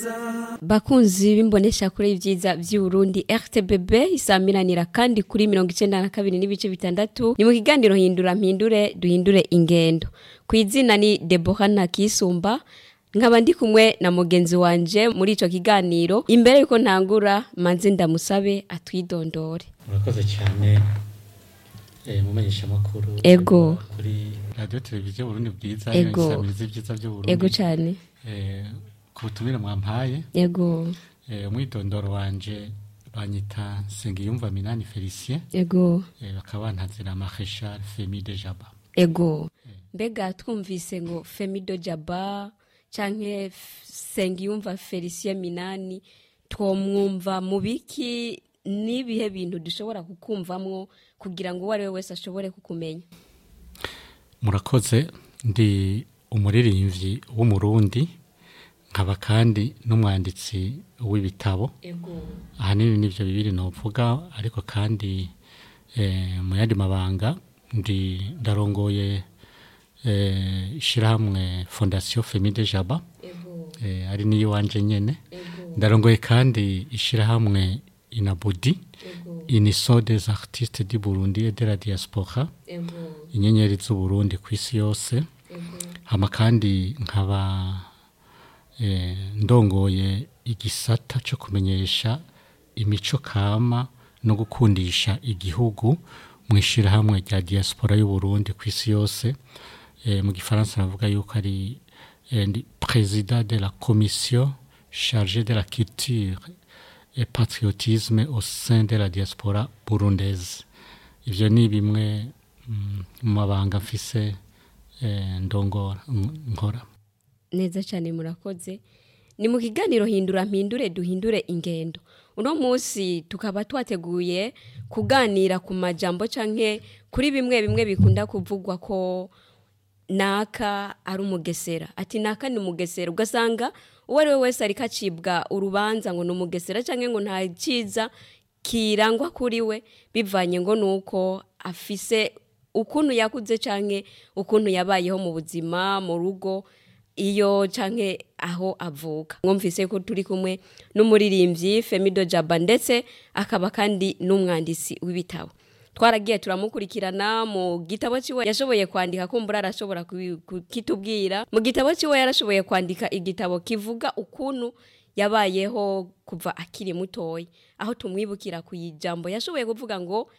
bakunzi b'imbonesha kuri ibyiza by'uburundi rtbb isamiranira kandi kuri mirongo icenda na kabiri n'ibice bitandatu ni mu kiganiro hindura mpindure duhindure ingendo ku izina ni debora ntakisumba nkaba ndi kumwe na mugenzi wanje muri ico kiganiro imbere yuko ntangura manze ndamusabe atwidondore murakoze cyane eh, mumenyesha makuru Ego. kuri radio televiziyo Burundi bwiza Ego. isamiriza ibyiza byo Burundi ego cane eh, ku butumire mwampaye ego eh, umwidondoro wanje banyita Sengiyumva Minani Felicien ego eh, bakaba bantazira Marechal Femi de Jaba ego mbega twumvise ngo femido jaba canke F- sengiyumva felicien minani twomwumva mu biki n'ibihe bintu dushobora kukumvamwo kugira ngo uwo ari we wese ashobore kukumenya murakoze ndi umuririmbyi w'umurundi nkaba kandi n'umwanditsi w'ibitabo ego ahanini nivyo bibiri novuga ariko kandi eh, mu yandi mabanga ndi ndarongoye eh, ishirahamwe fondation femide jaba ego eh, ari niyo wanje nyene ego ndarongoye kandi ishirahamwe inabudi ego iniso des artistes du burundi et de la diaspora ego inyenyeri z'uburundi ku isi yose ego hama kandi nkaba eh, ndongoye igisata cyo kumenyesha imico kama no gukundisha igihugu mu ishyirahamwe rya diaspora y'uburundi ku isi yose eh, mu gifaransa navuga yuko ari eh, ndi président de la commission chargée de la culture et patriotisme au sein de la diaspora burundaise ivyo ni bimwe mm, mu mabanga mfise eh, ndongora n- nkora neza cyane murakoze ni mu kiganiro hindura mpindure duhindure ingendo uno munsi tukaba twateguye kuganira ku majambo canke kuri bimwe bimwe bikunda kuvugwa ko naka ari umugesera ati naka ni umugesera ugasanga uwo ari we wese ariko acibwa urubanza ngo ni umugesera canke ngo nta cyiza kirangwa kuri we bivanye ngo ni uko afise ukuntu yakuze canke ukuntu yabayeho mu buzima mu rugo iyo canke aho avuka mwumvise ko turi kumwe n'umuririmbyi Femido Jaba ndetse akaba kandi n'umwanditsi w'ibitabo twaragiye turamukurikirana mu gitabo ciwe yashoboye kwandika kumbura arashobora kubi- kukitubwira mu gitabo ciwe yarashoboye kwandika igitabo kivuga ukuntu yabayeho kuva akiri mutoya aho tumwibukira ku ijambo yashoboye kuvuga ngo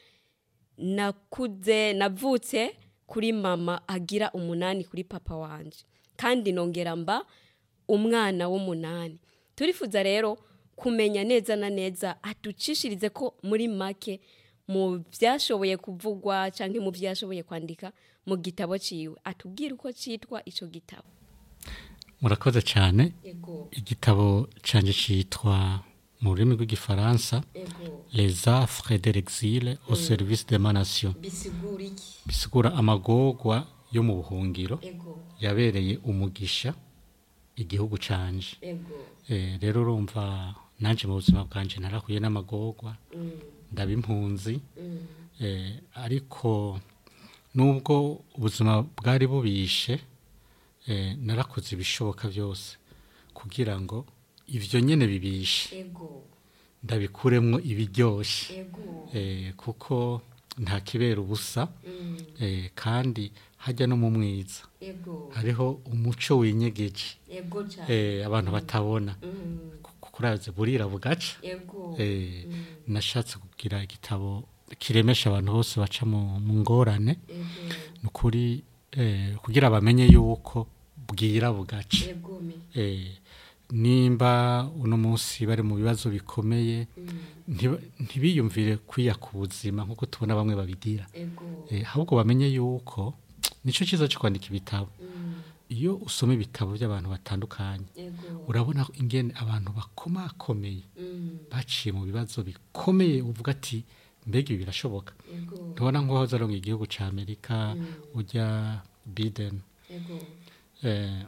nakuze navutse kuri mama agira umunani kuri papa wanje kandi nongera mba umwana w'umunani turifuza rero kumenya neza na neza atucishirize ko muri make mu byashoboye kuvugwa cyangwa mu byashoboye kwandika mu gitabo ciwe atubwire uko cyitwa ico gitabo murakoze cyane ego igitabo canje citwa mu rurimi rw'igifaransa ego les affres de l'exil au service de ma nation bisigura iki bisigura amagorwa yo mu buhungiro ego yabereye umugisha igihugu canje ego Eh, rero urumva nanje mu buzima bwanje narahuye n'amagorwa ndaba impunzi eh, ariko nubwo ubuzima bwari bubishe eh, narakoze ibishoboka byose kugira ngo ivyo nyene bibishe ego ndabikuremwo ibiryoshe ego eh, kuko nta kibera ubusa eh, kandi hajya no mu mwiza ego hariho umuco winyegeje ego cyane eh, abantu batabona kuko urazi burira bugaca ego eh, nashatse kugira igitabo kiremesha abantu bose baca mu mu ngorane ni ukuri eh, kugira bamenye yuko bwira bugaca ego me eh, nimba uno munsi bari mu bibazo bikomeye ntiba- ntibiyumvire kwiya ku buzima nk'uko tubona bamwe babigira ego eh, ahubwo bamenye yuko nicyo cyiza cyo kwandika ibitabo iyo usoma ibitabo by'abantu batandukanye ego urabona ingene abantu bakomakomeye baciye mu bibazo bikomeye uvuga ati mbega ibi birashoboka ego ntubona nk'uwahoze aronga igihugu cya amerika ujya biden ego eh,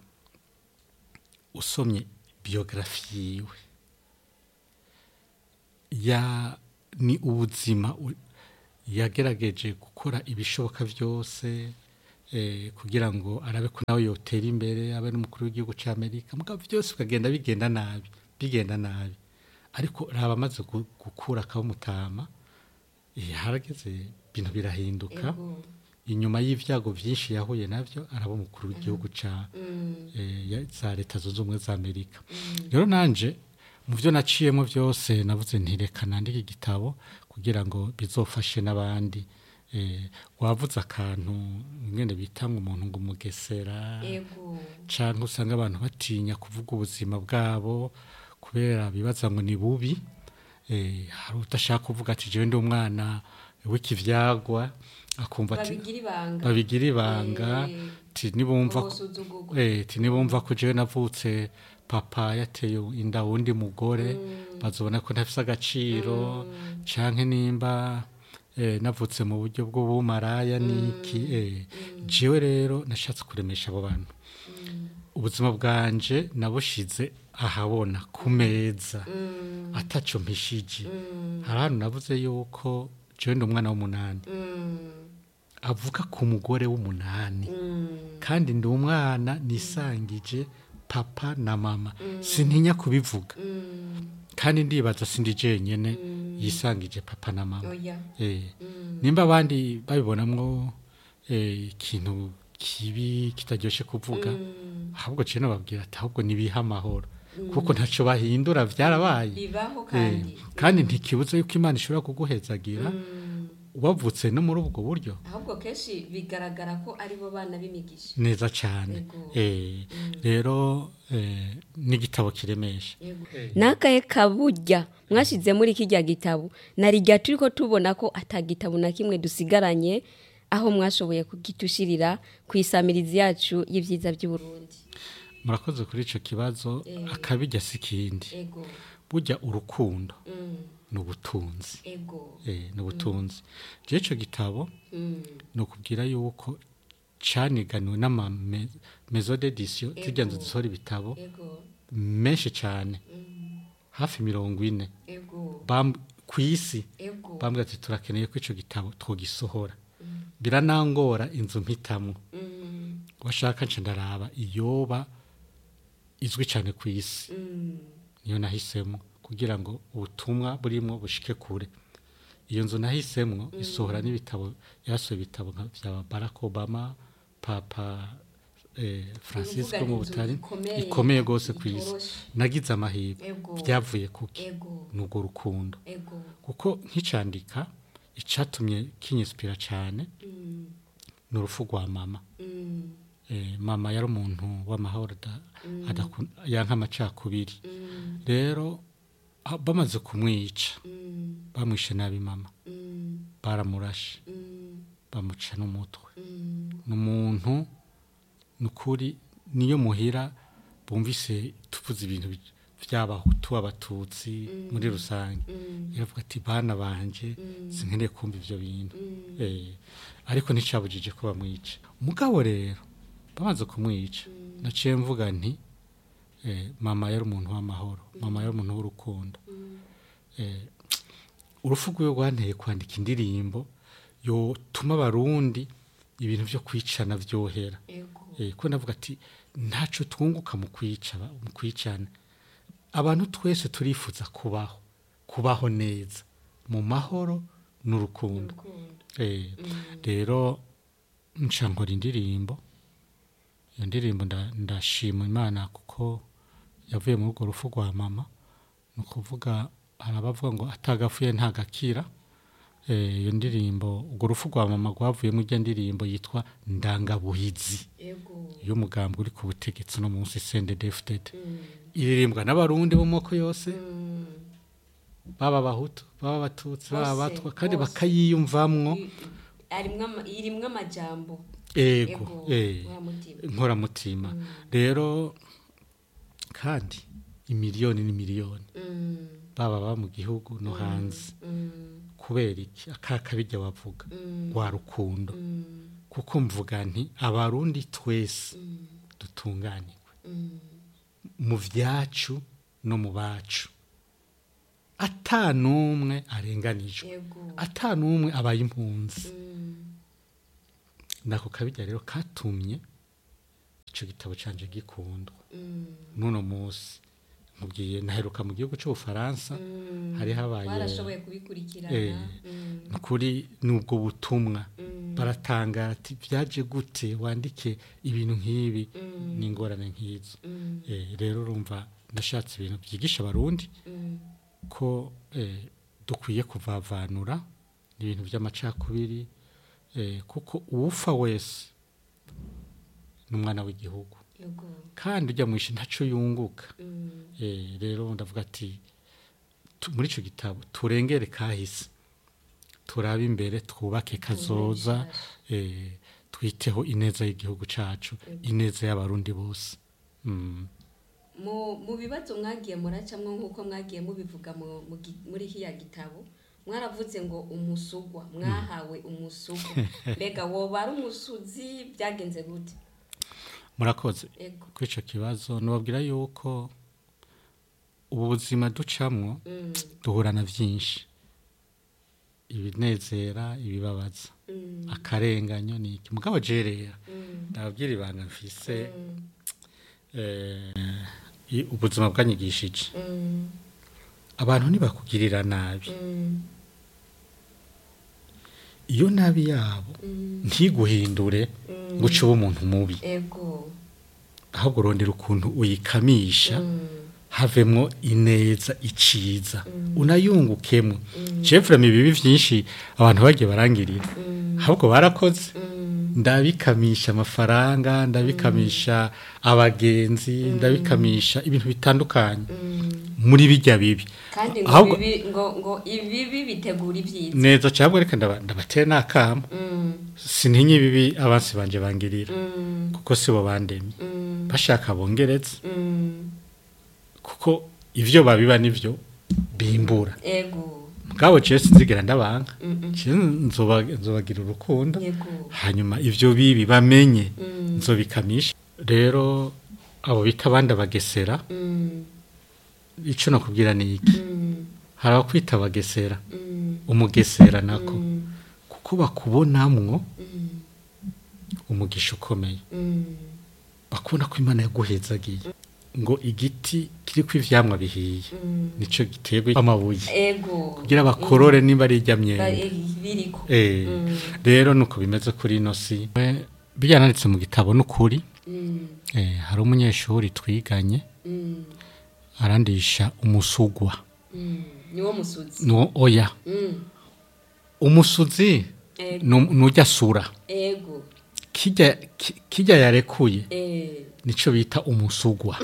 usomye biyografi yiwe ya ni ubuzima u- yagerageje gukora ibishoboka byose eh, kugira ngo arabe ko nawe yotera imbere abe n'umukuru w'igihugu cya amerika mugabo byose bikagenda bigenda nabi bigenda nabi ariko raba amaze gu- gukura akabumutama harageze ibintu birahinduka Ego. inyuma y'ibyago byinshi yahuye nabyo araba umukuru w'igihugu ca Mm. eh, ya- za leta zunze ubumwe za amerika rero nanje mu byo naciyemo byose navuze ntireka nandike igitabo kugira ngo bizofashe n'abandi eh, wavuze akantu mwene bita ngo umuntu ngo umugesera Ego. cyangwa usanga abantu batinya kuvuga ubuzima bwabo kubera bibaza ngo ni bubi eh, hari udashaka kuvuga ati jewe ndi umwana w'ikivyagwa akumva ati babigira ibanga babigira ibanga Eh, ti nibumva ko- ubusuzugurwa. eh, ti nibumva ko jewe navutse papa yateye inda wundi mugore bazobona ko ntafise agaciro canke nimba eh, navutse mu buryo bw'ubumaraya niki eh, jewe rero nashatse kuremesha abo bantu ubuzima bwanje nabushize ahabona ku meza ataco mpishije hari ahantu navuze yuko jewe ndi umwana w'umunani Mm. avuga ku mugore w'umunani Mm. kandi ndi umwana nisangije papa na mama sintinya kubivuga Mm. kandi ndibaza sindi jenyene yisangije papa na mama Oya. eh. Mm. nimba abandi babibonamwo eh, ikintu kibi kitaryoshe kuvuga Mm. ahubwo ciye nababwira ati ahubwo nibiha amahoro kuko ntaco bahindura vyarabaye bibaho Eh, kandi kandi ntikibuza yuko imana ishobora kuguhezagira Mm. wavutse no muri ubwo buryo ahubwo kenshi bigaragara ko aribo bana b'imigisha neza cyane Yego. eh, rero eh, n'igitabo kiremesha nakaye kaburya mwashize muri kijya gitabo narijya turi ko tubona ko atagitabo na kimwe dusigaranye aho mwashoboye kugitushirira ku isamirizi yacu y'ibyiza by'u Burundi murakoze kuri ico kibazo Eh. akabijya si ikindi ego burya urukundo mm. ni ubutunzi ego eh, ni ubutunzi je ico gitabo mm. ni ukubwira yuko caniganiwe n'ama me- maison d'édition zirya nzu Ego. zisohora ibitabo ego menshi cyane mm. hafi mirongo ine ego Bam- ku isi ego bambwira ati turakeneye ko ico gitabo twogisohora biranangora inzu mpitamwo mm. washaka nce ndaraba iyoba izwi cyane ku isi Mm. niyo nahisemo kugira ngo ubutumwa burimo bushike kure iyo nzu nahisemo isohora n'ibitabo yasohoye ibitabo nka bya Barack Obama Papa eh, Francis Uvuga wo mu inzu Butari ikomeye, ikomeye rwose ku isi itoroshe. nagize amahirwe Ego. byavuye kuki ego n'ubwo rukundo ego kuko nkicandika icatumye kinyisipira cyane mm. ni urupfu rwa mama Mm. eh, mama yari umuntu w'amahoro ada- adakun- yanka amacakubiri Mm. rero ah, bamaze kumwica Mm. bamwishe nabi mama Mm. baramurashe Mm. bamuca n'umutwe Mm. ni umuntu ni ukuri niyo muhira bumvise tuvuze ibintu bi- by'abahutu abatutsi muri rusange Mm. iravuga ati bana banje Mm. sinkeneye kumva ivyo bintu Mm. Eh, ariko nticabujije ko bamwica umugabo rero bamaze kumwica naciye mvuga nti eh, mama yari umuntu w'amahoro mama yari umuntu w'urukundo Mm. eh, urupfu rwiwe rwanteye kwandika indirimbo yotuma abarundi ibintu vyo kwicana vyohera ego eh, ko navuga ati ntaco twunguka mu kwica ba- mu kwicana abantu twese turifuza kubaho kubaho neza mu mahoro n'urukundo urukundo eh, Mm. rero nca nkora indirimbo iyo ndirimbo nda- ndashima imana kuko yavuye muri urwo rufu rwa mama ni ukuvuga hari abavuga ngo atagapfuye ntagakira Eh, iyo ndirimbo urwo rufu rwa mama rwavuyemo ijya ndirimbo yitwa ndangabuhizi ego y'umugambi uri ku butegetsi no munsi sendedefudede Mm. iririmbwa n'abarundi bo mu moko yose Mm. baba abahutu baba abatutsi baba Bose, abatwa kandi bose. bakayiyumvamwo I- arimwo ama- irimwo amajambo ego ego eh. wa mutima inkoramutima rero kandi imiliyoni n'imiliyoni Mm. baba baba mu gihugu no hanze Mm. kubera iki akakabijya wavuga Mm. rwa rukundo Mm. kuko mvuga nti abarundi twese Mm. dutunganirwe Mm. mu vyacu no mu bacu ata n'umwe arenganijwe ego ata n'umwe abaye impunzi Mm. nako kabijya rero katumye ico gitabo canje gikundwa Mm. n'uno munsi mubwiye naheruka mu gihugu cy'ubufaransa hari habaye barashoboye kubikurikirana Eh, Mm, nukuri nubwo butumwa mm, baratangara ati byaje gute wandike ibintu nk'ibi mm, n'ingorane nk'izo mm, Eh, rero urumva nashatse ibintu byigisha abarundi mm, ko eh, dukwiye kuvavanura ibintu by'amacakubiri eh, kuko uwufa wese ni umwana w'igihugu yego kandi ujya mu ishi ntacyo yunguka Mm, Eh, rero ndavuga ati tu- muri icyo gitabo turengere kahise turabe imbere twubake kazoza eh, twiteho ineza y'igihugu cyacu ineza y'abarundi bose Mm. mu mu bibazo mwagiye muracamwo nk'uko mwagiye mubivuga mu- mu gi- muri hiya gitabo mwaravuze ngo umusugwa mwahawe umusugwa mbega woba ari umusuzi byagenze gute murakoze ego kuri icyo kibazo nubabwira yuko ubu buzima ducamwo Mm, duhura na byinshi ibinezera ibibabaza mm, akarenganyo ni iki mugabo jerera mm, ndababwira ibanga mfise mm, eh, i- ubuzima bwanyigishije mm, abantu ntibakugirira nabi mm, iyo nabi yabo mm, ntiguhindure mm. ngo uce uba umuntu mubi ego ahubwo urondera ukuntu uyikamisha Mm, havemwo ineza iciza Mm. unayungukemwo Mm. jefurame ibibi byinshi abantu bagiye barangirira mm, ahubwo barakoze mm, ndabikamisha amafaranga ndabikamisha abagenzi ndabikamisha ibintu bitandukanye mm. muri bijya bibi kandi ngo Ahubwo- bibi- ngo ngo ibibi bitegura ibyiza neza cyangwa reka ndaba- ndabatera n'akamo Mm, sintinye ibibi abansi banje bangirira mm, kuko sibo bandemye mm, bashaka bongeretse mm. kuko ivyo babiba nivyo bimbura ego bwabo ciye sinzigera ndabanga Mm, mm. ciye nzoba- nzobagira urukundo yego hanyuma ivyo bibi bamenye Mm, nzobikamisha rero abo bita abandi abagesera mm, ico nakubwira ni iki mm, hari abakwita abagesera mm, umugesera nako mm, kuko bakubonamwo mm, umugisha ukomeye mm. bakubona ko imana yaguhezagiye ngo igiti kiriko ivyamwa bihiye Mm. nico giterwa amabuye ego kugira bakorore nimba ari irya Ba- myembe eh, biriko Eh, Mm. rero nuko bimeze kuri ino si Eh, byananditse mu gitabo n'ukuri Mm, eh, hari umunyeshuri twiganye mm, arandisha umusugwa mm. niwo musuzi no oya Mm, umusuzi ego nu- nujya sura ego kijya ki- kijya yarekuye eh. nico bita umusugwa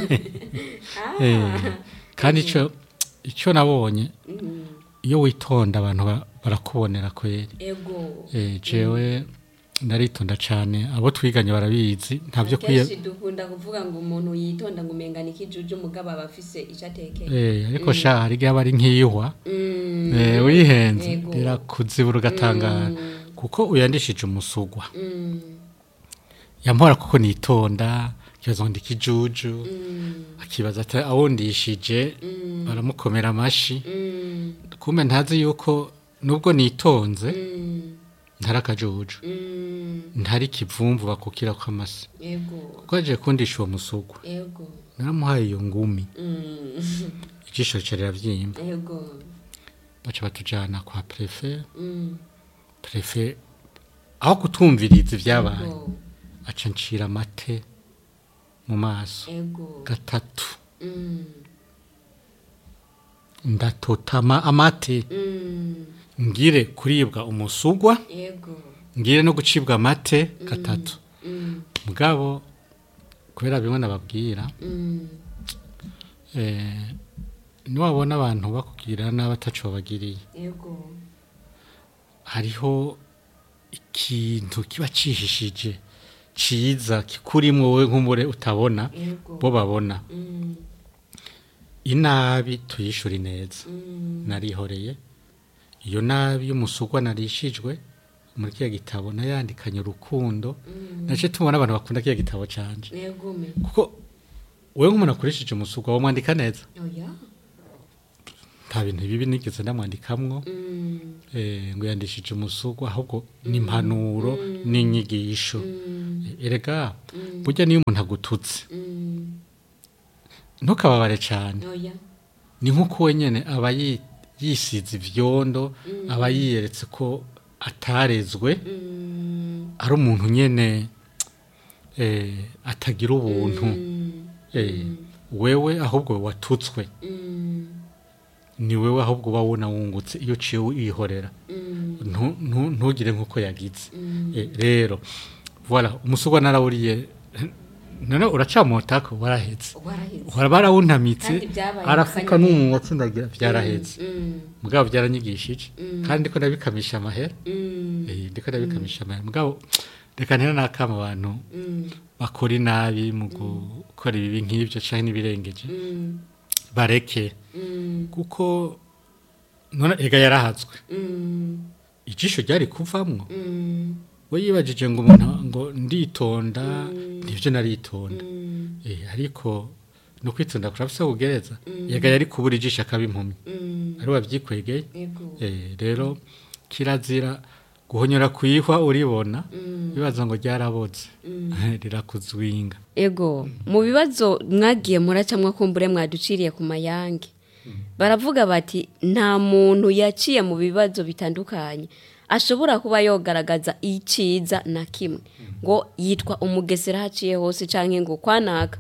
Ah, Eh, kandi ico ico nabonye mm, iyo witonda abantu ba- barakubonera kweri ego eh, jewe ndaritonda cane abo twiganye barabizi ntavyo kwiye kenshi dukunda kuvuga ngo umuntu yitonda ngo umengana ikijuju mugabo aba afise ico atekeye eh, ariko sha hari igihe aba ari nk'iyihwa Mm, eh, wihenze Yego. rirakuzibura ugatangara Mm. kuko uyandishije umusugwa mm, yampora kuko nitonda kibaza ngo ndikijuju mm, akibaza ati awundishije mm, baramukomera amashi mm, kumbe ntazi yuko nubwo nitonze mm, ntari akajuju mm. ntari kivumvu bakukira kw'amasi ego kuko yaje kundisha uwo musugwa ego naramuhaye iyo ngumi Mm, ijisho rica riravyimba ego baca batujana kwa prefe Mm, prefe aho kutumviriza ivyabaye ego aca ncira amate mu maso ego gatatu Mm, ndatotama amate mm, ngire kuribwa umusugwa ego ngire no gucibwa amate gatatu Mm, mugabo kubera bimwe nababwira mm, eh, niwabona abantu bakubwira nabi ataco bagiriye ego hariho ikintu kiba cihishije ciza kikurimwo wowe nk'umure utabona ego bo babona Mm, inabi tuyishura ineza mm, narihoreye iyo nabi y'umusugwa narishijwe muri kiya gitabo nayandikanye urukundo mm, nace tubona abantu bakunda kiya gitabo canje ego me kuko wewe nk'umuntu akoresheje umusugwa wamwandika neza oya nta bintu bibi nigeze ndamwandikamwo Mm, eh, ngo yandishije umusugwa ahubwo ni impanuro n'inyigisho mm, erega mm, burya niyo umuntu agututse mm, ntukababare cyane oya ni nk'uko wenyine aba yi- yisize ibyondo aba yiyeretse ko atarezwe Mm, ari umuntu nyine eh, atagira ubuntu Eh, wewe ahubwo watutswe mm, ni wewe ahubwo uba wuna wungutse iyo uciye wihorera mm, Ntu- ntu- ntugire nk'uko yagize Eh, rero voilà umusugwa narawuriye none uracamotako warahetse waraheze uhora barawuntamitse Kandi byabaye arafuka akanya n'umunwa atsindagira byarahetse Mm, mugabo byaranyigishije kandi ndiko ndabikamisha amahera mm, Eh, ndiko ndabikamisha amahera mugabo reka ntera n'akama abantu mm, bakora inabi mu gukora ibibi nk'ibyo canke n'ibirengeje mm, bareke mm, kuko none ega yarahazwe mm, ijisho ryari kuvamwo mm, we yibajije ngo umuntu ngo nditonda nivyo naritonda mm, eh ariko no kwitonda kurafise kugereza yega yari kubura ijisho akaba impumyi mm, ari wavyikwegeye yego eh rero kirazira guhonyora kwihwa uribona Mm. bibaza ngo ryaraboze rirakuzwinga ego mu bibazo mwagiye muracamwa kumbure mwaduciriye ku mayange baravuga bati nta muntu yaciye mu bibazo bitandukanye ashobora kuba yogaragaza iciza na kimwe ngo yitwa umugesera haciye hose cyangwa ngo kwanaka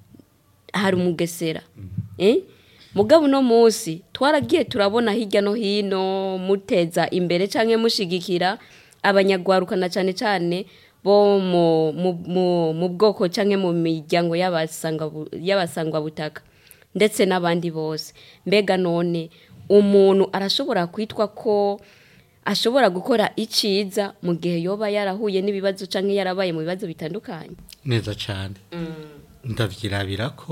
hari umugesera eh? mugabo uno munsi twaragiye turabona hirya no hino muteza imbere cyangwa mushigikira abanyagwaruka na cyane cyane bo mu, mu, mu, mu bwoko cyangwa mu miryango y'abasanga- y'abasangwabutaka ndetse n'abandi bose mbega none umuntu arashobora kwitwa ko ashobora gukora iciza mu gihe yoba yarahuye n'ibibazo cyangwa yarabaye mu bibazo bitandukanye neza cyane ndavyirabira ko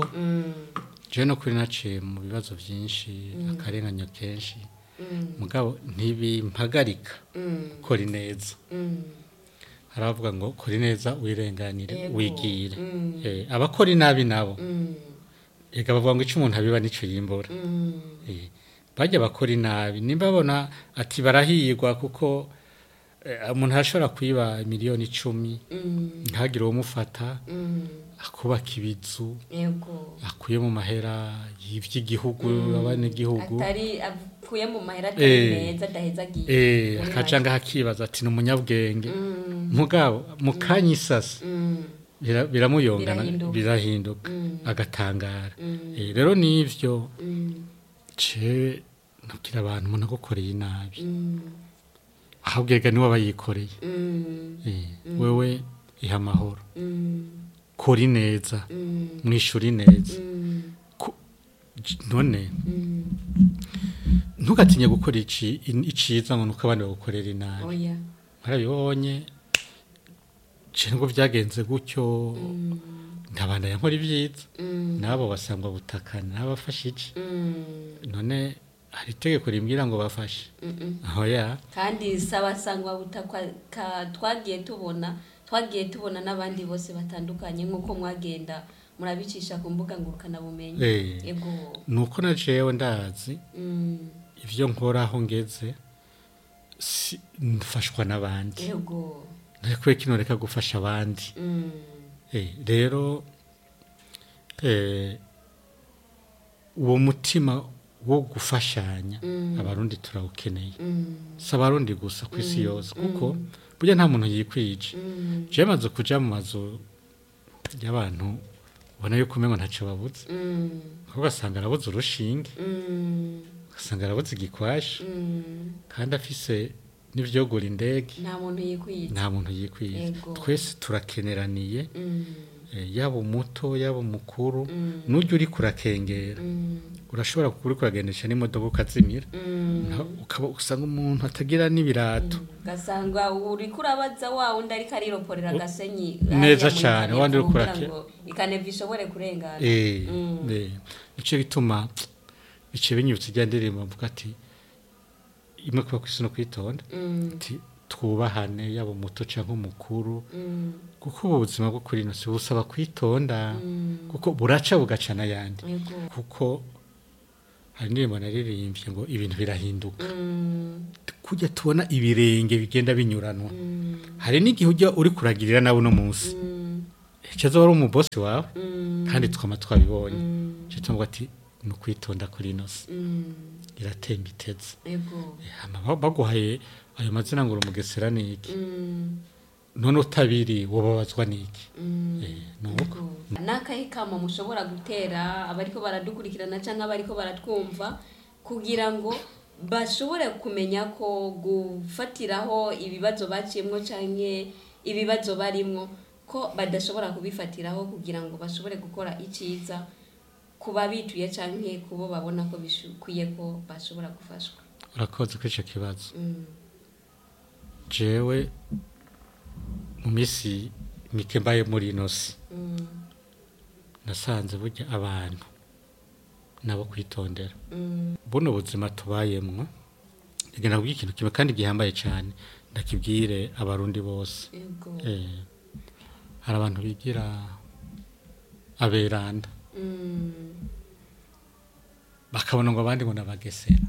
je no kuri naciye mu bibazo byinshi akarenganya kenshi mugabo ntibimpagarika kora neza haravuga ngo kora neza wirenganire Yego. wigire Eh, abakora inabi nabo ega bavuga ngo icyo umuntu abiba nico yimbura Eh, bajya bakora inabi nimba babona ati barahirwa kuko eh, umuntu arashobora kwiba miliyoni icumi ntagire uwumufata akubaka ibizu yego akuye mu mahera y'iby'igihugu abanyagihugu atari apfuye mu mahera atari Eh. meza adaheza agiye eh akacanga hakibaza ati ni umunyabwenge mugabo mu kanya isasa bira- biramuyongana Birahinduka. birahinduka agatangara Eh, rero nivyo ce nabwira abantu umuntu agukoreye inabi ahubwo ega niwe aba yikoreye Eh, wewe iha amahoro kora ineza mwishura ineza Ku- j- none ntugatinye gukora ici- in- iciza ngo nuko abandi bagukorera inabi oya barabibonye je ngo byagenze gutyo ndabandanya nkora ibyiza nabo basangwa butaka nabafashe iki none hari itegeko rimbwira ngo bafashe aho ya kandi sabasangwa butakwa ka- twagiye tubona twagiye tubona n'abandi bose batandukanye nk'uko mwagenda murabicisha ku mbuga ngurukanabumenyi Eh. yego nuko na jewe ndazi Mm, ibyo nkora aho ngeze si- mfashwa n'abandi yego ntakwiye kino reka gufasha abandi Mm, Eh, rero eh, uwo mutima wo gufashanya abarundi turawukeneye mm, si abarundi gusa ku isi yose kuko burya nta muntu yikwije je maze kuja mu mazu y'abantu ubona yuko umengo ntacyo babuze mm, kuko ugasanga arabuze urushinge mm, ugasanga arabuze igikwashi mm. kandi afise n'ivyogura indege nta muntu yikwita nta muntu yikwiye Yego. twese turakeneraniye Mm, eh, yaba umuto yaba umukuru n'ujya uri kurakengera mm, urashobora kuba uri kuragendesha n'imodoka ukazimira mm. Na- ukaba usanga umuntu atagira n'ibirato gasanga uri kurabaza wa wundi ariko ariroporera agasenyi Neza hariya mu cane, ikaneva wandi uri kugira kurake- ngo ikaneva ishobore kurengana Eh, Mm. eh, nico gituma bice binyibutsa ijya ndirimbo mvuga ati imwe kuba kwisi no kwitonda Mm, ati twubahane yaba umuto canke umukuru mm, kuko ubu buzima bwo kuri ino si busaba kwitonda mm. kuko buraca bugaca n'ayandi yego kuko hari indirimbo naririmbye ngo ibintu birahinduka Mm, kujya tubona ibirenge bigenda binyuranwa mm, hari n'igihe ujya uri kuragirira nawe uno munsi mm, icyo wari umubosi wawe mm, kandi twama twabibonye mm. cyitwa ati ni ukwitonda kuri ino si Mm. iratemba iteze Ego. hama ba- baguhaye ayo mazina ngo uri umugesera ni iki Mm. none utabiri wobabazwa n'iki Mm. Eh, ni uko Ego. Nakahe kamo mushobora gutera abariko baradukurikirana canke abariko baratwumva kugira ngo bashobore kumenya ko gufatiraho ibibazo baciyemwo canke ibibazo barimwo ko badashobora kubifatiraho kugira ngo bashobore gukora iciza ku babituye canke kubo babona ko bikwiye ko bashobora gufashwa urakoze kuri icyo kibazo Mm. jewe mu minsi mike mbaye muri ino si Mm. nasanze burya abantu nabo kwitondera Mm. buno buzima tubayemwo reka nabwiye ikintu kimwe kandi gihambaye cyane ndakibwire abarundi bose Ego. Eh, hari abantu bigira aberanda Mm. bakabona ngo abandi ngo nabagesera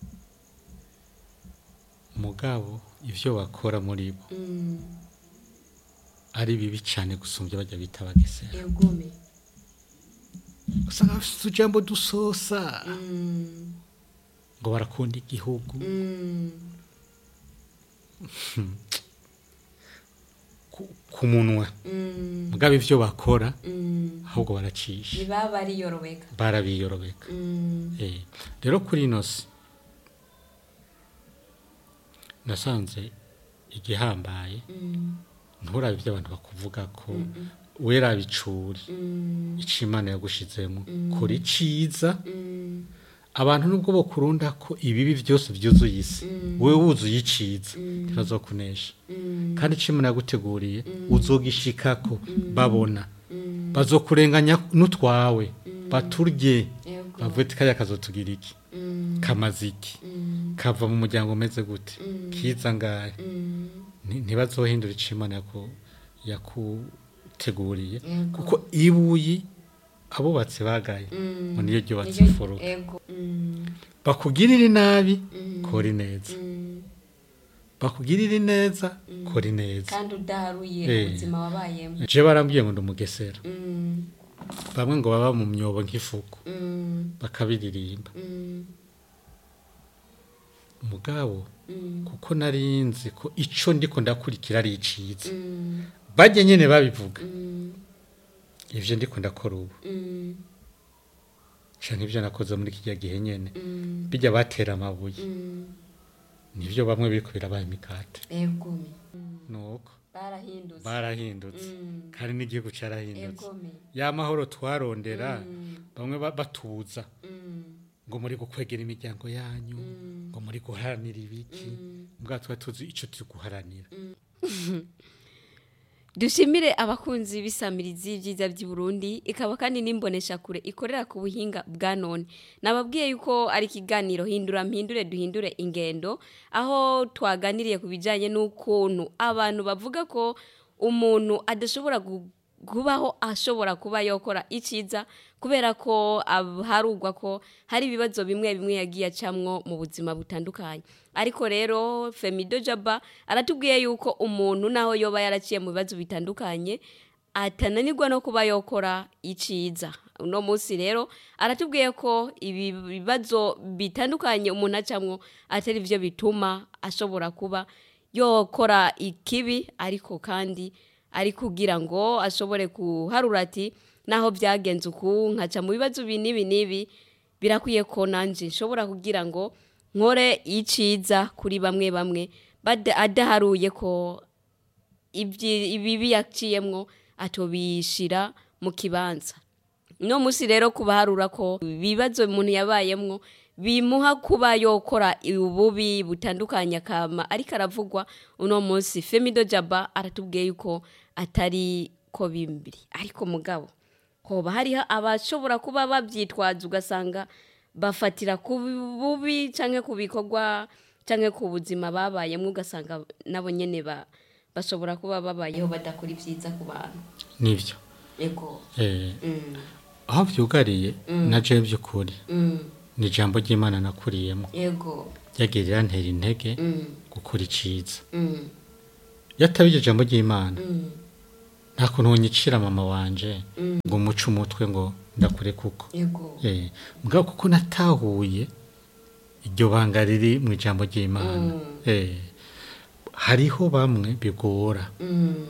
mugabo ivyo bakora muri bo Mm. ari bibi cyane gusumbya bajya bita abagesera Egome. usanga bafite utujambo dusosa Mm. ngo barakunda igihugu Mm. ku- ku munwa Mm. mugabo ivyo bakora Mm. ahubwo baracisha ntibaba ariyorobeka barabiyorobeka Mm. Eh, rero kuri ino si nasanze igihambaye Mm. nturabe ibyo abantu bakuvuga ko Mm. wera bicuri Mm. icyo imana yagushizemo Mm. kora iciza Mm. abantu nubwo bakurunda ko ibibi byose byuzuye isi Mm. wowe wuzuye iciza Mm. ntibazokunesha Mm. kandi icyo imana yaguteguriye uzogishikako babona Mm. bazokurenganya n'utwawe baturye Ego. bavuye ati kariya kazotugira iki Mm. kamaze iki Mm. kava mu muryango umeze gute Mm. kiza ngahe Mm. Nti- ntibazohindura icyo imana yaku- yakuteguriye Ego. kuko ibuyi abubatsi bagaye Mm. ngo niyo ryubatse Niyo- imfuruka Ego. Mm. bakugirire nabi Mm. kora ineza Mm. bakugirire neza kora ineza kandi udaharuye Eh. ubuzima wabayemo je barambwiye ngo ndi umugesera Mm. bamwe ngo baba mu myobo nk'ifuku Mm. bakabiririmba Mm. mugabo Mm. kuko nari nzi ko ico ndiko ndakurikira ari iciza Mm. bajye nyene babivuga Mm. ivyo ndiko ndakora ubu Mm. canke ivyo nakoze muri kirya gihe nyene Mm. bijya batera amabuye Mm. nivyo bamwe biriko birabaye imikate Egome. Mm. nuko barahindutse barahindutse Mm. kandi n'igihugu carahindutse Egome. ya mahoro twarondera Mm. bamwe ba- batuza Mm. ngo muri gukwegera imiryango yanyu Mm. ngo muri guharanira ibiki Mm. mbwa tuba tuzi ico turi guharanira dushimire abakunzi b'isamirizi y'ibyiza by'i Burundi ikaba kandi n'imbonesha kure ikorera ku buhinga bwa none nababwiye yuko ari ikiganiro hindura mpindure duhindure ingendo aho twaganiriye ku bijyanye n'ukuntu abantu bavuga ko umuntu adashobora gu- kubaho ashobora kuba yakora icyiza kubera ko ab- harugwa ko hari ibibazo bimwe bimwe yagiye acamwo mu buzima butandukanye ariko rero femido jaba aratubwiye yuko umuntu naho yoba yaraciye mu bibazo bitandukanye atananirwa no kuba yokora iciza uno munsi rero aratubwiye ko ibi bibazo bitandukanye umuntu acamwo atari byo bituma ashobora kuba yokora ikibi ariko kandi ari kugira ngo ashobore kuharura ati naho byagenze uku nkaca mu bibazo ibi n'ibi n'ibi birakwiye ko nanjye nshobora kugira ngo nkore iciza kuri bamwe bamwe bada- adaharuye ko ibyi- ibibi yaciyemwo atobishira mu kibanza no musi rero kubaharura ko ibibazo umuntu yabayemwo bimuha kuba yokora ububi butandukanye akama ariko aravugwa uno munsi femido jaba aratubwiye yuko atari ko bimbiri ariko mugabo hoba hariho abashobora kuba babyitwaza ugasanga bafatira ku bubi cyangwa ku bikorwa cyangwa ku buzima babayemo ugasanga nabo nyine ba- bashobora kuba babayeho badakora ibyiza ku bantu nivyo yego eh, Mm, aho vyugariye na jewe by'ukuri mm, ni ijambo ry'imana nakuriyemo yego ryagiye rantera intege Mm, gukora iciza mm, yataba iryo jambo ry'imana mm, nta kuntu wonyicira mama wanje ngo umuce umutwe ngo ndakure kuko yego Eh, mugabo kuko natahuye iryo banga riri mu ijambo ry'imana Eh, hariho bamwe bigora Mm,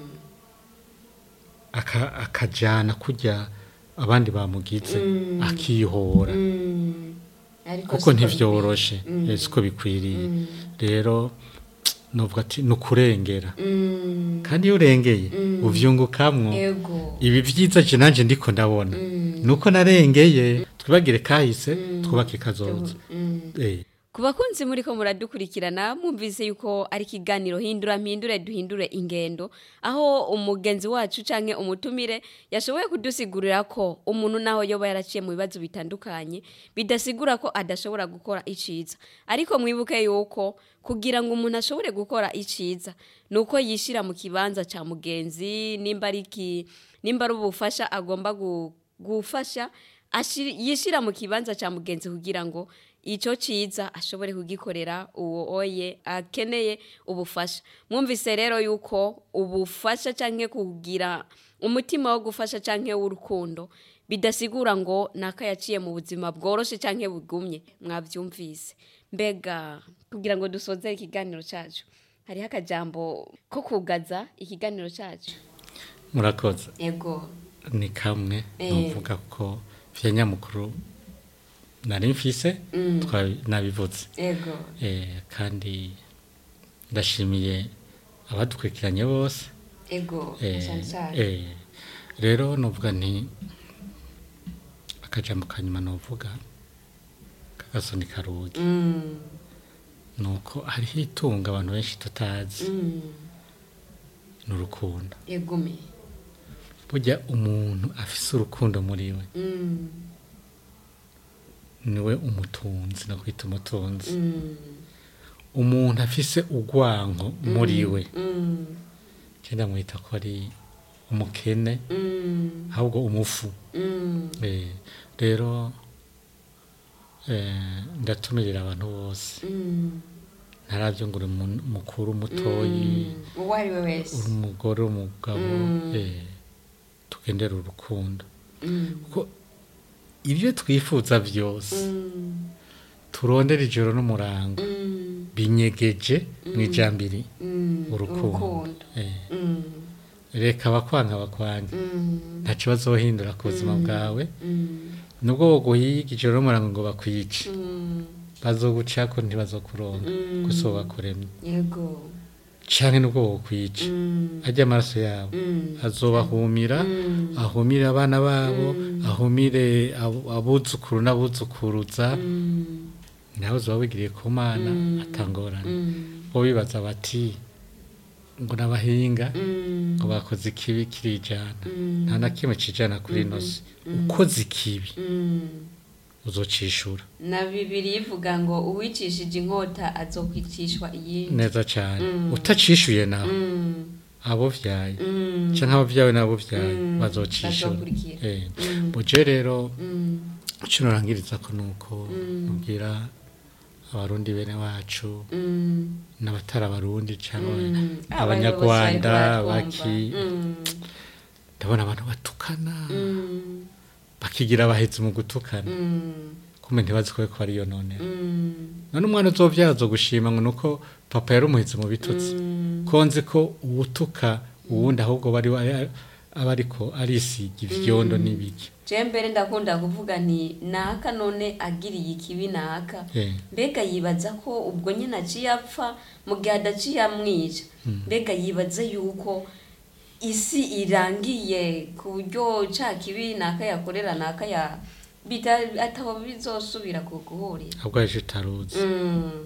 aka- akajana kujya abandi bamugize akihora mm. Ariko kuko siko ntivyoroshe eh, siko bikwiriye rero novuga ati ni ukurengera bikwiye. Mm, kandi iyo urengeye uvyungukamwo yego ibi vyiza je nanje ndiko ndabona nuko narengeye twibagire kahise twubake kazoza Mm. Eh, ku bakunzi muri ko muradukurikirana mwumvise yuko ari ikiganiro hindura mpindure duhindure ingendo aho umugenzi wacu canke umutumire yashoboye kudusigurira ko umuntu naho yoba yaraciye mu bibazo bitandukanye bidasigura ko adashobora gukora iciza ariko mwibuke yuko kugira ngo umuntu ashobore gukora iciza nuko yishira mu kibanza ca mugenzi nimba ari iki nimba ari ubufasha agomba gu- gufasha ashir- yishira mu kibanza ca mugenzi kugira ngo ico ciza ashobore kugikorera uwo oye akeneye ubufasha mwumvise rero yuko ubufasha canke kugira umutima wo gufasha canke w'urukundo bidasigura ngo naka yaciye mu buzima bworoshe canke bugumye mwavyumvise mbega kugira ngo dusoze ikiganiro cacu hariho akajambo ko kugaza ikiganiro cacu murakoze ego ni kamwe Eh. novuga ko vya nyamukuru nari mfise twa- nabivuze ego Eh, kandi ndashimiye abadukurikiranye bose ego Eh, cane cane eh, rero novuga nti akajambo kanyuma novuga kagasoni karugi Mm, nuko hariho itunga abantu benshi tutazi mm, ni urukundo egume burya umuntu afise urukundo muri we Mm, niwe umutunzi no kwita umutunzi mm, umuntu afise urwanko muri we mm, cyenda mwita ko ari umukene mm, ahubwo umufu mm, Eh, rero eh, ndatumirira abantu bose mm, ntarabyo ngo uri mu- mukuru mutoyi mm. uwo ari we wese uri umugore umugabo Mm. eh, tugendere urukundo Mm, kuko ibyo twifuza byose mm, turondera ijoro n'umurango mm, binyegeje mu ijambiri mm, urukundo urukundo Eh, Mm, reka abakwanga bakwange mm, nta kibazo wohindura ku buzima bwawe mm, nubwo boguhiga ijoro n'umurango ngo bakwice mm, bazogucako ntibazokuronka Mm. gusa uwo bakuremye yego canke nubwo wokwica Mm, arya amaraso yabo mm, azobahumira mm, ahumire abana babo ahumire abo- abuzukuru n'abuzukuruza mm, nawe uzoba wigiriye ku mana atangorane mm, bo bibaza bati ngo n'abahinga mm, ngo bakoze ikibi kirijana Mm. nta na kimwe cijana kuri ino si ukoze ikibi mm. uzocishura na bibiri ivuga ngo uwicishije inkota azokwicishwa iyindi neza cane utacishuye nawe Mm, abo vyaye mm, canke abo vyawe n'abo vyaye Mm. bazocishura bazokurikira. Eh, Mm. buje rero mm, ico norangiriza ko nuko nubwira abarundi bene wacu mm, n'abatari abarundi cyangwa mm. abanyarwanda Abayobozi bariko baki baratwumva. Mm, ndabona abantu batukana mm, bakigira abahezi mu gutukana mm, kumbe ntibazi ko ko ariyo none mm, none umwana uzovyara azogushima ngo nuko papa yari umuhezi mu bitutsi mm, ko nzi ko uwutuka uwundi ahubwo bari aba ariko arisiga ivyondo n'ibiki je mbere ndakunda kuvuga nti naka none agiriye ikibi naka Eh. mbega yibaza ko ubwo nyine aciye apfa mu gihe adaciye amwica mbega yibaza yuko isi irangiye ku buryo ca kibi naka yakorera naka ya bita ataho bizosubira ku guhurira ahubwo yaje utaruzi Mm,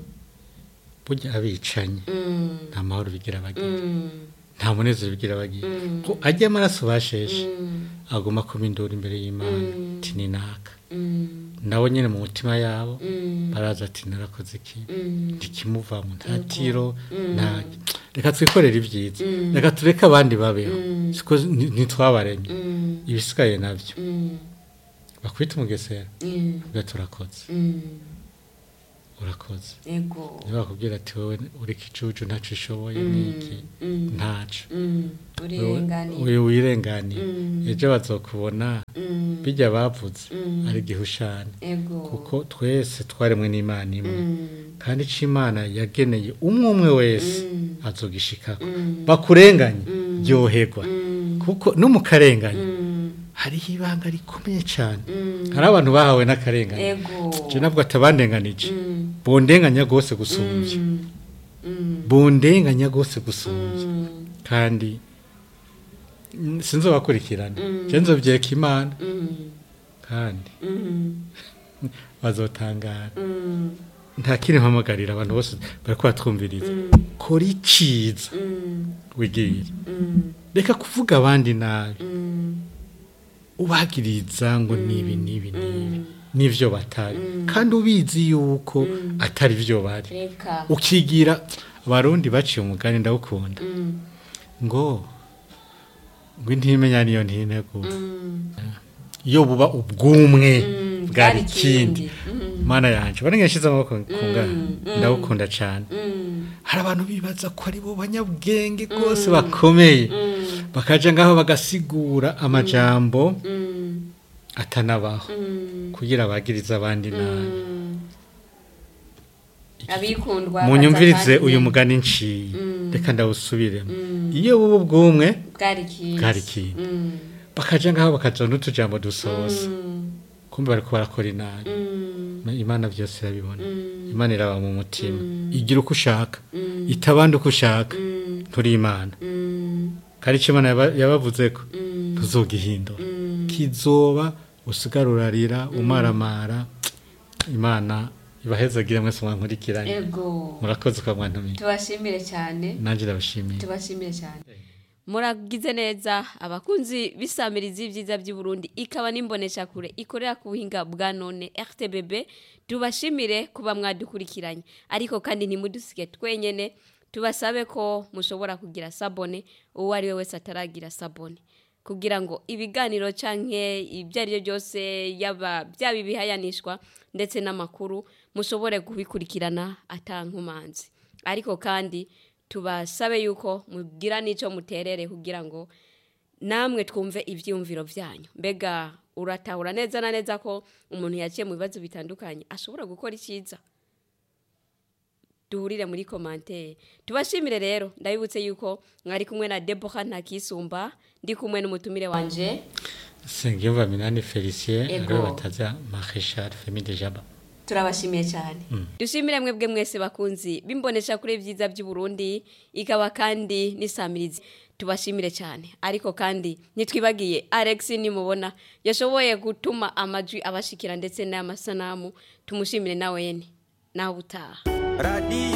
burya abicanye mm, nta mahoro bigira bagira mm, nta munezero bigira bagira Mm. ko ajya amaraso basheshe mm, aguma kuba induru imbere y'imana Mm. ati ni naka mm, nabo nyine mu mutima yabo mm, baraza ati narakoze iki mm, ntikimuvamo nta tiro nta reka twikorere ibyiza reka tureke abandi babeho siko ni- ntitwabaremye mm, ibisigaye nabyo mm, bakwita umugesera mm, ubwo turakoze mm. urakoze ego niba bakubwira ati wowe uri kicucu ntacyo ushoboye niki ntaco Mm, urirenganiye uyu wirenganiye ejo bazokubona Mm, bijya bavuze ari gihushane ego kuko twese twaremwe n'imana imwe Mm, kandi icyo imana yageneye umwe umwe wese Mm. azogishikako Mm. bakurenganye ryoherwa mm, kuko no mu karengane mm, hariho ibanga rikomeye cyane mm, hari abantu bahawe n'akarengane ego je nabwo atabandenganije Mm, bondenganya rwose gusumbya mm, mm, bondenganya rwose gusumbya mm, kandi mm, sinzobakurikirana Mm. je nzovyeka imana mm, kandi mm, bazotangara mm, nta kindi mpamagarira abantu bose bariko batwumviriza mm, kora iciza mm, wigire mm, reka kuvuga abandi nabi mm, ubagiriza ngo nibi nibi nibi mm. nivyo batari kandi ubizi yuko atari vyo bari reka ukigira abarundi baciye umugani ndawukunda Mm, ngo ngo intimenya niyo ntinegu mm, iyo buba ubwumwe mm, bwari ikindi Mm, mana yanje bari ngashize amaboko kunga Mm, mm. ndawukunda cyane mm, hari abantu bibaza ko ari bo banyabwenge rwose bakomeye mm, bakaja ngaho bagasigura amajambo mm, atanabaho mm, kugira bagirize abandi nabi mm. abikundwa munyumvirize baza uyu kandi mugani nciye Mm. reka ndawusubiremo Mm. iyo buba ubwumwe bwari ikindi bwari ikindi. Mm, bakaja ngaho bakazana n'utujambo dusoza mm, kumbe bariko barakora inabi mm, imana byose irabibona Mm. imana iraba mu mutima igira uko ushaka Mm. itabandi uko ushaka mm, nturi imana mm, kandi icyo imana yaba- yabavuze ko mm, ntuzogihindura mm. kizoba usigara urarira umaramara imana ibahezagire mwese mwankurikiranye ego murakoze kwa mwantumiye tubashimire cyane nanjye ndabashimiye tubashimire cyane muragize neza abakunzi bisamiriza ibyiza by'i Burundi ikaba n'imboneshakure ikorera ku buhinga bwa none RTBB tubashimire kuba mwadukurikiranye ariko kandi ntimudusige twenyene tubasabe ko mushobora kugira sabone uwo ari we wese ataragira sabone kugira ngo ibiganiro canke ibyo ari byo byose yaba byaba ibihayanishwa ndetse n'amakuru mushobore kubikurikirana atankumanzi ariko kandi tubasabe yuko mugira n'icyo muterere kugira ngo namwe twumve ibyiyumviro byanyu mbega uratahura neza na neza ko umuntu yaciye mu bibazo bitandukanye ashobora gukora icyiza duhurire muri komantere tubashimire rero ndabibutse yuko mwari kumwe na deboha ntakisumba ndi kumwe n'umutumire wanje sengiyumva minani felicien Ego. ariwe bataza marechal femi de jaba turabashimiye cyane dushimire mwebwe mwese bakunzi bimbonesha kuri byiza by'u Burundi ikaba kandi n'isamirizi tubashimire cyane ariko kandi ntitwibagiye Alex nimubona yashoboye gutuma amajwi abashikira ndetse n'amasanamu tumushimire nawe nawe utaha radiyo